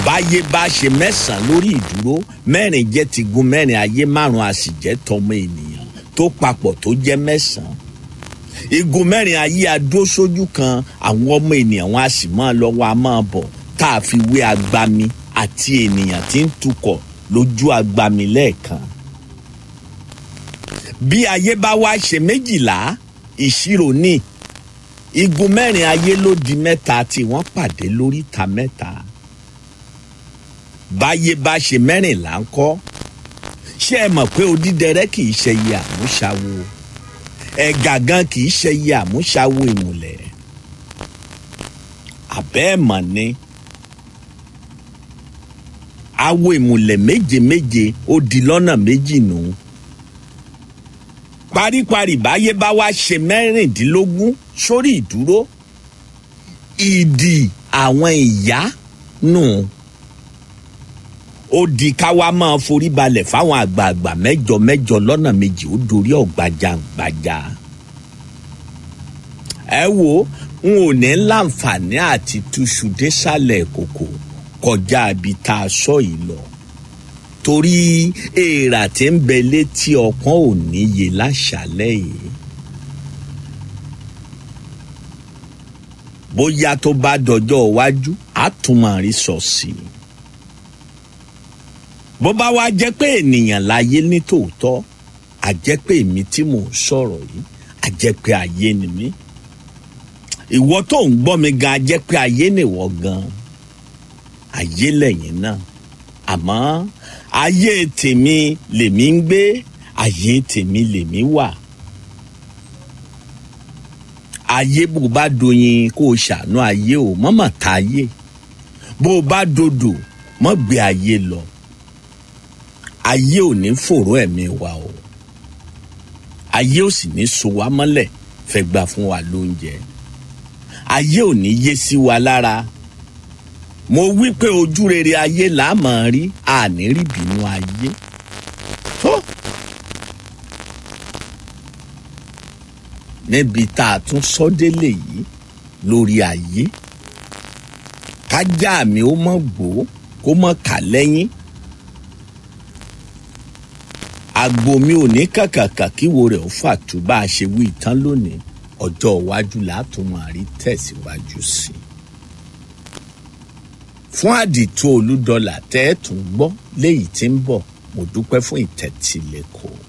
báyé bá ṣe mẹ́sàn-án lórí ìdúró mẹ́rin jẹ́ ti gun mẹ́rin ayé márùn-ún a sì jẹ́ tọmọ ènìyàn tó papọ̀ tó jẹ́ mẹ́sàn-án igun mẹ́rin ayé adó sójú kan àwọn ọmọ ènìyàn wọn a sì máa lọ wọn a máa bọ̀ tá a fi wé agbami àti ènìyàn tí ń tukọ̀ lójú agbami lẹ́ẹ̀kan bí ayé bá wá ṣe méjìlá ìṣirò ní igun mẹ́rin ayé ló di mẹ́ta tí wọ́n pàdé lóríta mẹ́ta báyé bá ṣe mẹ́rìnlá ń kọ́ ṣé ẹ mọ̀ pé odídẹrẹ́ kì í ṣe iye àmúṣawo ẹ̀gà gan kì í ṣe iye àmúṣawo ìmùlẹ̀ àbẹ́ ẹ̀ mọ̀ ni awo ìmùlẹ̀ méje méje ó di lọ́nà méjì nù paríparí báyé bá wá ṣe mẹ́rìndínlógún sórí ìdúró ìdì àwọn ìyá nù. No ó di káwa máa forí balẹ̀ fáwọn àgbààgbà mẹ́jọ mẹ́jọ lọ́nà méjì ó dorí ọ̀gbàjàgbàjà. ẹ wo n ò ní láǹfààní àti túṣu désàlẹ̀ kòkò kọjá ibi tá a sọ yìí lọ torí èèrà tí ń bẹ létí ọpọ́n ò níye láṣálẹ̀ yìí. bóyá tó bá dọjọ́ iwájú á tún máa rí sọ sí i bó bá wá jẹ́ pé ènìyàn láyé ní tòótọ́ a jẹ́ pé èmi tí mò ń sọ̀rọ̀ yìí a jẹ́ pé ayé ni mí ìwọ tó ń gbọ́ mi gan a jẹ́ pé ayé nìwọ gan ayé lẹ́yìn náà àmọ́ ayé tèmi lèmi ń gbé ayé tèmi lèmi wà ayé bó bá doyin kó o ṣàánú ayé o mọ́mọ́ ta ayé bó o bá dodò mọ́ gbé ayé lọ ayé ò ní fòró ẹ̀mí wa o ayé ò sì ní so wá mọ́lẹ̀ fẹ́ gbà fún wa lóúnjẹ ayé ò ní yé sí wa lára mo wí pé ojú rere ayé là á mọ̀ rí àní rí bínú ayé tó níbi tá a tún sọ délé yìí lórí ayé kájà mi ó mọ̀ gbó kó mọ̀ kà lẹ́yìn agbo mi ò ní kàkàkà kíwo rẹ̀ ó fàtú bá a ṣe wí tán lónìí ọjọ́ iwájú látún máa rí tẹ̀síwájú sí i. fún àdìtú olúdọlà tẹ́ ẹ̀ tún gbọ́ léyìí tí ń bọ̀ mo dúpẹ́ fún ìtẹ̀tílẹ̀kọ̀ọ́.